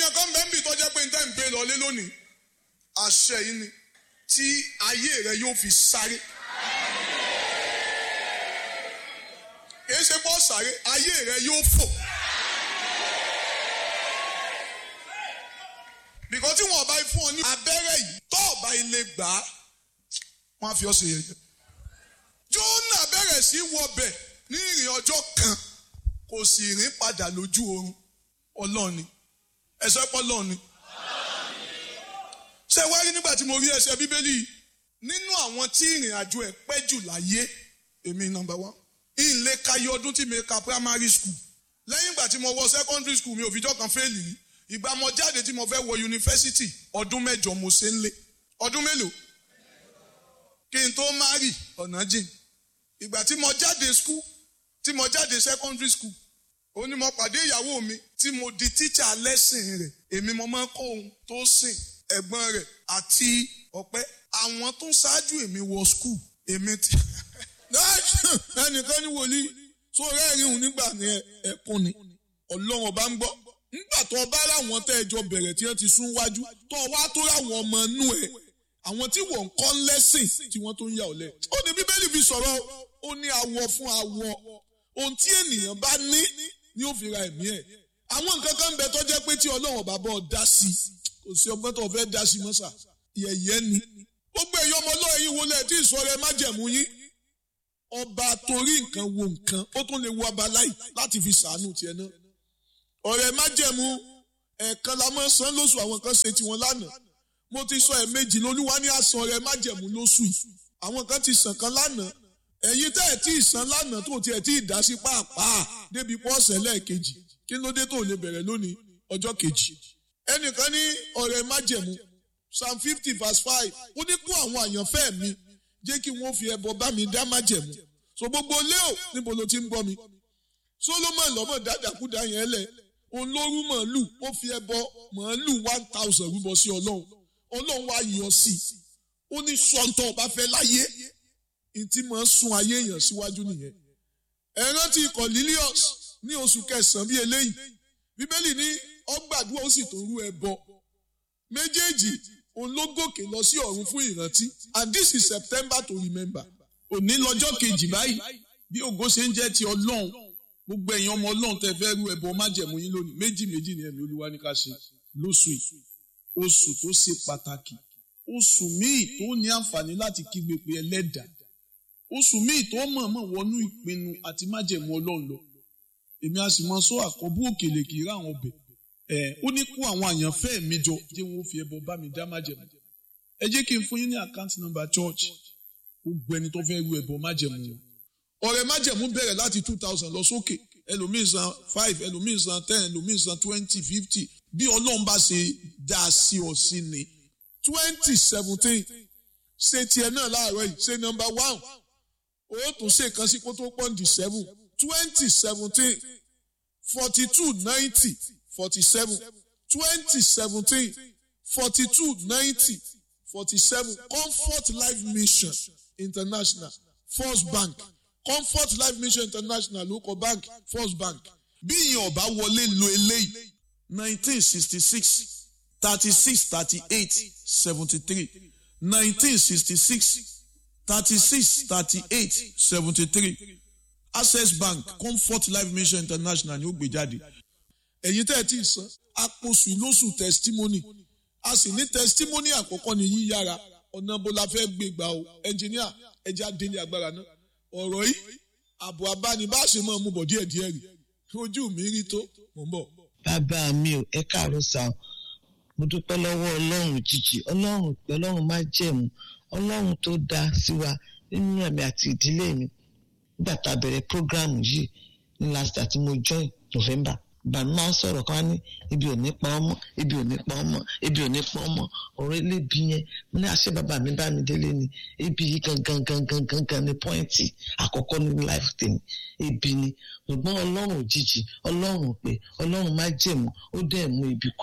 èèyàn kan bẹ́ẹ̀ ń bì tọ́jẹ́ pé níta ń gbé lọlé lónìí àṣẹ yìí ni tí ayé rẹ yóò fi sáré. kìí ṣe bọ́ sáré ayé rẹ yóò fò. bìkọ́ tí wọ́n bá fún ọ ní abẹ́rẹ́ yìí tó ọba ilé gbà á wọ́n á fi ọ́ ṣe yẹ̀yẹ́. Jónà bẹ̀rẹ̀ sí wọbẹ̀ ní ìrìn ọjọ́ kan kò sì rìn padà lójú oorun ọlọ́ọ̀ni ẹ̀sọ́ pọ̀ lọ́ọ̀ni. ṣé wá rí nígbà tí mo rí ẹsẹ̀ bíbélì nínú àwọn tí ìrìn àjò ẹ̀ pẹ́ jù láyé èmi nọ́mbà wán ìlé kayé ọdún tí mi ka primary school lẹ́yìn ìgbà tí mo wọ secondary school mi ò fìjọ́ kan fẹ́ẹ̀lì rí ìgbà mo jáde tí mo fẹ́ wọ yunifásitì ọdún mẹ́jọ mo ṣe ń lé ọdún mélòó kí n tó márì ọ̀nà jìn ìgbà tí mo jáde school tí mo jáde secondary school ó ní mo pàdé ìyàwó mi tí mo di tíṣà lẹ́sìn rẹ̀ èmi mo máa ń kọ́ ohun tó sìn ẹ̀gbọ́n rẹ̀ àti ọ̀pẹ́ àwọn tó ṣáájú èmi wọ school èmi ti ẹnìkan ní wòlíì tó rẹ́rìn òun nígbà ní ẹ̀kún ni ọlọ́run ọba ń gbọ́ nígbà tó bá láwọn tẹ́ ẹjọ́ bẹ̀rẹ̀ tí wọ́n ti sún wájú tó wá tó láwọn ọmọ inú ẹ̀ àwọn tí wọ́n ń kọ́ lẹ́sìn tí wọ́n tó ń yà ọ́ lẹ̀. ó ní bíbélì fi sọ̀rọ̀ ó ní awọ fún awọ ohun tí ènìyàn bá ní ni ó fi ra ẹ̀mí ẹ̀. àwọn nǹkan kan ń bẹ tó jẹ́ pé tí ọlọ́run bá bọ́ dá sí kò sí ọgbọ́n tó fẹ́ dá sí mọ́sà yẹ̀yẹ́ ni. gbogbo èyí ọmọ ọlọ́run yìí wọlé tí ìsọ̀rọ̀ ẹ má jẹ̀mú yín. ọba torí nǹkan wo nǹkan ó tún lè wo abaláì láti fi sàánú tiẹ̀ náà. ọ̀rẹ́ má jẹ̀mú ẹ̀ẹ̀kan la máa ń san lóṣù àwọn kan ṣe tiwọn lánàá mo ti sọ ẹ̀ẹ̀mejì lolúwa ní àsan rẹ májẹ̀mú lóṣù yìí àwọn kan ti sàn kan lánàá ẹ̀yin tẹ́ ẹ̀ tí ì san lánàá tó tiẹ̀ tí ì dá sí pàápàá débi pọ́ọ̀sẹ̀ lẹ́ẹ̀kejì kí ló dé tó lè bẹ̀rẹ̀ lónìí ọjọ́ kejì ẹnìkan ní ọ̀rẹ́ májẹ̀mú psalm fifty verse five ó ní kó àwọn àyànfẹ́ mi jẹ́ kí wọ́n fi ẹbọ bá mi dá májẹ̀mú so gbogbo léo níbo ló ti ń gbọ́ mi solomon lọ́mọ dáadáakúdá yẹn lẹ̀ òun ló rú màálù ó fi ẹbọ màálù one thousand rúbọ sí ọlọ́run ọlọ́run wá yọ sí i ó ní sọ́ńtọ̀ ọba fẹ́ láyé ìtì máa ń sun ayé èèyàn síwájú nìyẹn. ẹ rántí Cornelius ní oṣù kẹsàn-án bíi eléyìí bíbélì ní ọgbàdúrà ó sì tó rú ẹbọ méjèèjì òun ló gòkè lọ sí ọ̀run fún ìrántí and this is September to remember. òní lọ́jọ́ kejì báyìí bí ògo ṣe ń jẹ́ ti ọlọ́run gbogbo ẹ̀yin ọmọ ọlọ́run tẹ́ fẹ́ rú ẹbọ májẹ̀mú yín lónìí méjì méjì ni ẹ̀mí olúwa ní ká ṣe lóṣù yìí oṣù tó ṣe pàtàkì oṣù míì tó ní àǹfààní láti kígbe pé ẹlẹ́dà oṣù míì tó mọ̀ọ́mọ̀ wọnú ìpinnu àti májẹ̀mú ọlọ́run lọ èmi a sì mọ sọ àkọ́bù òkèlè kì í rà àwọn ọbẹ̀ ẹ̀ ó ní kó àwọn àyànfẹ́ mi jọ jẹ́ wọn ó fi ẹbọ bá mi dá májẹ̀mú ẹ jẹ́ kí n fún yín ní àkáǹtì nọ́mbà church gbogbo ẹni tó fẹ́ ru ẹbọ májẹ̀mú wọn ọ̀rẹ́ májẹ̀mú bẹ̀rẹ̀ láti two thousand lọ sókè ẹlòmíì san five ẹlòmíì san ten ẹlòmíì san twenty fifty bí ọlọ́run bá ṣe dá a sí ọ sí ni twenty seventeen ṣe tiẹ̀ náà láàárọ̀ yìí ṣe nọ́mbà one ó tún ṣe kan sí kó tó pọ́ǹdì seven twenty seventeen forty two ninety forty seven twenty seventeen forty two ninety forty seven comfort life mission international first bank comfort life mission international ló kọ bank first bank bí ìyẹn ọba wọlé lo eléyìí nineteen sixty six thirty six thirty eight seventy three nineteen sixty six thirty six thirty eight seventy three access bank comfort life mission international ni ó gbé jáde. ẹ̀yin tẹ́ ẹ ti san àpòsù lóṣù testimony a sì ní testimony àkọ́kọ́ ní yíyára ọ̀nà bó la fẹ́ gbé gbà o ẹnjìníà ẹja délé agbára náà ọ̀rọ̀ yìí àbò abánibáṣe máa mú bọ̀ díẹ̀díẹ̀ rí ojú mi rí tó mò ń bọ̀. bàbá mi ò ẹ káàárọ̀ sá o mo dúpẹ́ lọ́wọ́ ọlọ́run jìjì ọlọ́run pé ọlọ́run má jẹ̀mú ọlọ́run tó dá sí wa nínú ẹ̀mí àti ìdílé mi nígbà tá a bẹ̀rẹ̀ program yìí ní last year tí mo join November bàmí máa ń sọ̀rọ̀ kan ní ibi ò ní pa ọmọ ibi ò ní pa ọmọ ibi ò ní pa ọmọ ọ̀rọ̀ elébi yẹn mo ní àṣẹ bàbá mi bá mi délé ni ibi yìí gangan gangan gangan ni pọ́ìntì àkọ́kọ́ nínú life tèmi ibi ni ṣùgbọ́n ọlọ́run òjijì ọlọ́run pé ọlọ́run má jẹ̀mú ó dẹ̀ mú ibi kúrò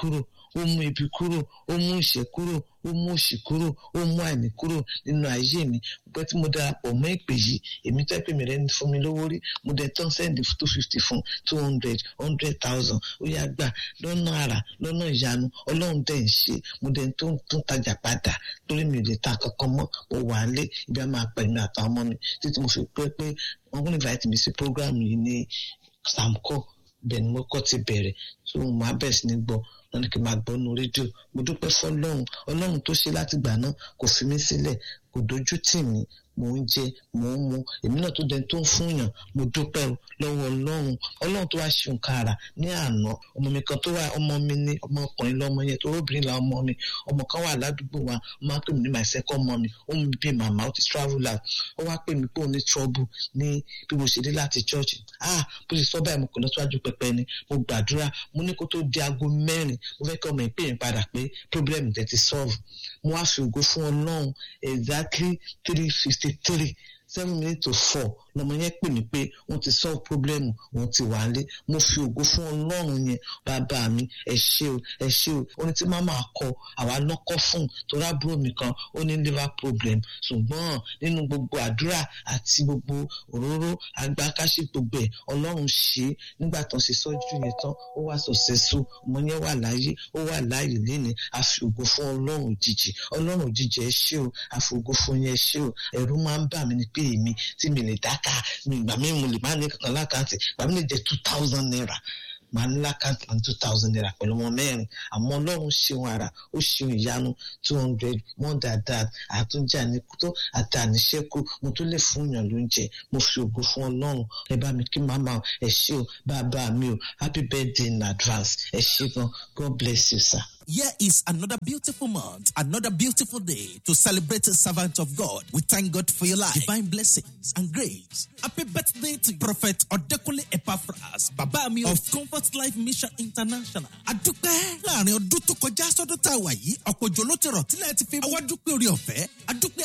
ó mú ibi kúrò ó mú ìṣẹ́ kúrò ó mú òṣì kúrò ó mú àìní kúrò nínú ayé mi pé tí mo darapọ̀ mọ́ ìpè yìí èmi tẹ́ pé mi rẹ̀ ní fún mi lówó rí mo dẹ̀ tán sẹ́ndì two fifty fún two hundred hundred thousand ó yá gbà lọ́nà àrà lọ́nà ìyanu ọlọ́run dẹ̀ ń ṣe mo dẹ̀ tó ń tún tajà padà torí mi ò lè ta kankan mọ́ mo wà á lé ibi á máa pẹ̀ mi àtàwọn ọmọ mi títí mo fi pẹ́ pé wọ́n kún invite mi sí program yìí ní samco bẹ́ẹ̀ ni mo kọ́ ti bẹ̀rẹ̀ tó mo máa bẹ̀ sí ní gbọ́ wọn ní kí n máa gbọ́ nu rédíò mo dúpẹ́ fọlọ́run ọlọ́run tó ṣe láti gbà náà kò fi mí sílẹ̀ kò dojú tì mí mò ń jẹ mò ń mu èmi náà tó dẹni tó ń fún yàn mo dúpẹ́ o lọ́wọ́ ọlọ́run ọlọ́run tó wá ṣe nǹkan àrà ní àná ọmọ mi kan tó wà ọmọ mi ní ọmọkùnrin lọ́mọ yẹn tó obìnrin la ọmọ mi ọmọ kan wà ládùúgbò wa ó máa ń pè mí ní my second mommy ó mú bí màmá ó ti travel out ó wá pè mí pé ó ní trouble ní bí mo ṣe dé láti church ah bó ṣe sọ báyìí mo kò lọ síwájú pẹpẹ ni mo gbàdúrà mo ní kó tó di aago mẹ́rin mo fẹ́ kí ọmọ ìpè yẹn padà pé problem tẹ̀ ti solve mo wá fi ògo fún ọlọ́run exactly three fifty three seven minutes to four lọmọ yẹn pè mí pé wọn ti solve problem wọn ti wà lé mo fi ògo fún ọlọ́run yẹn bàbá mi ẹ ṣé o ẹ ṣé o ó ní tí màmá kọ àwa lọ́kọ́ fún torí àbúrò mi kan ó ní liver problem ṣùgbọ́n nínú gbogbo àdúrà àti gbogbo òróró agbákáṣí gbogbo ẹ̀ ọlọ́run ṣe é nígbà tó ń ṣe sọ́jú yẹn tán ó wà successful ọmọ yẹn wà láyé ó wà láàyè léni a fi ògo fún ọlọ́run òjijì ọlọ́run òjijì ẹ ṣé o a fi ògo fún yẹn ẹ ṣé o ẹ̀rù máa ń bà mí ni pé èmi tí mi lè dáká mi ìgbà mi mo lè má ní kankan lákàntì ìgbà mi lè jẹ two thousand naira màá ní lákàntì ní two thousand naira pẹ̀lú ọmọ mẹ́rin àmọ́ ọlọ́run ṣeun ara ó ṣeun ìyanu two hundred more than that àtúnjà ní tó àti àníṣẹ́kù mo tún lè fún yàn lóúnjẹ mo fi ògo fún ọlọ́run ẹ bá mi kí màmá ẹ ṣé o bàbá mi o happy birthday in advance ẹ ṣé gan God bless you sir. Here is another beautiful month, another beautiful day to celebrate a servant of God. We thank God for your life, divine blessings and grace. Happy birthday to Prophet Odekunle Epaphras, bàbá mi of Comfort Life Mission International. Adúpẹ́ láàrin ọdún tó kọjá sọ́dún tá a wà yìí, ọ̀pọ̀ òjò ló ti rọ̀ tílẹ̀ ti fi wá dúpẹ́ orí ọ̀fẹ́. Adúpẹ́